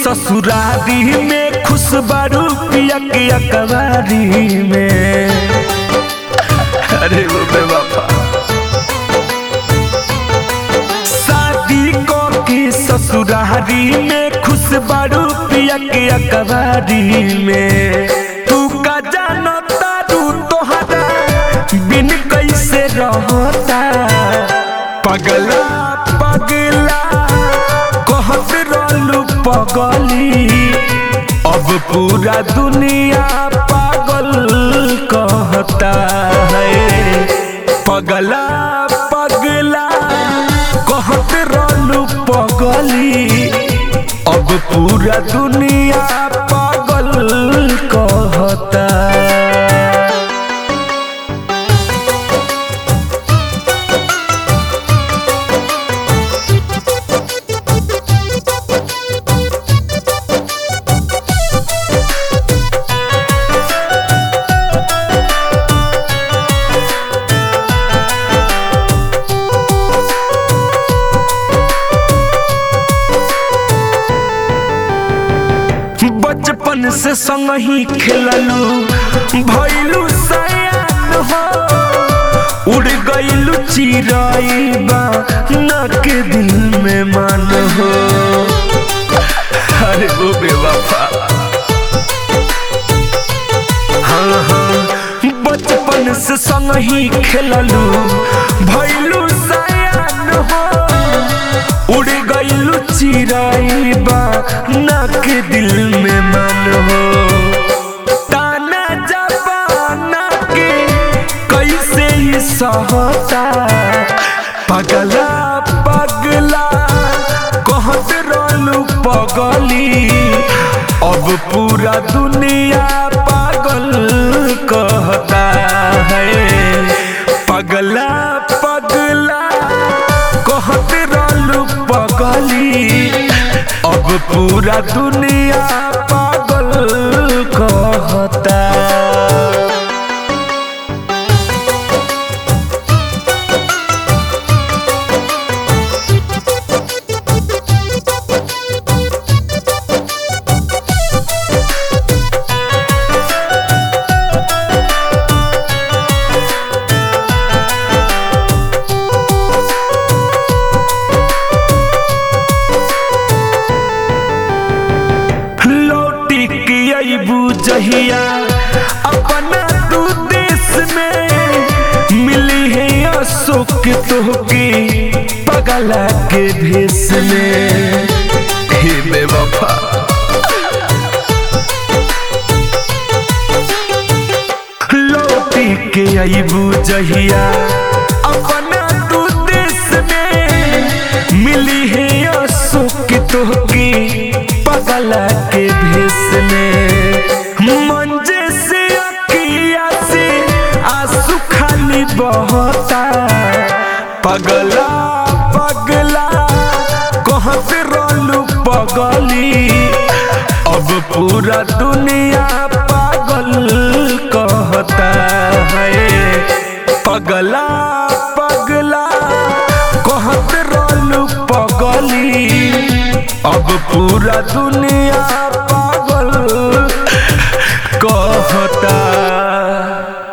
ससुरारी में खुश बारू पिया के अकबारी में अरे वो बेवफा शादी को के ससुरारी में खुश बारू पिया के अकबारी में तू का जानो तारू तोहरा बिन कैसे रहता पगला पगला कहत रहलू पगली अब पूरा दुनिया पागल कहता है पगला पगला कहत रहलू पगली अब पूरा दुनिया पागल कहता बचपन से संग ही खेललू भैलू सयान हो उड़ गईलू चिराई बा न के दिल में मान हो अरे वो बेवफा हाँ हाँ बचपन से संग ही खेललू भैलू सयान हो उड़ गईलू चिराई बा नाक दिल में मन हो ताना जबाना के कैसे ही सहता पगला पगला कहत रहलू पगली अब पूरा दुनिया पागल कहता है पगला पगला कहत रहलू पगली अब पूरा दुनिया पागल कहता लौटी के अबू जहिया अपना तू देश में मिली है अशोक तोहके पगला के भेष में हे बेवफा लौटी के अबू जहिया अपना तू देश में मिली है अशोक तोहके पगला के भेष में मंजे से अखिया से आंसू खाली बहता पगला पगला कहत रहलू पगली अब पूरा दुनिया पागल कहता है पगला पगला कहत रहलू पगली अब पूरा दुनिया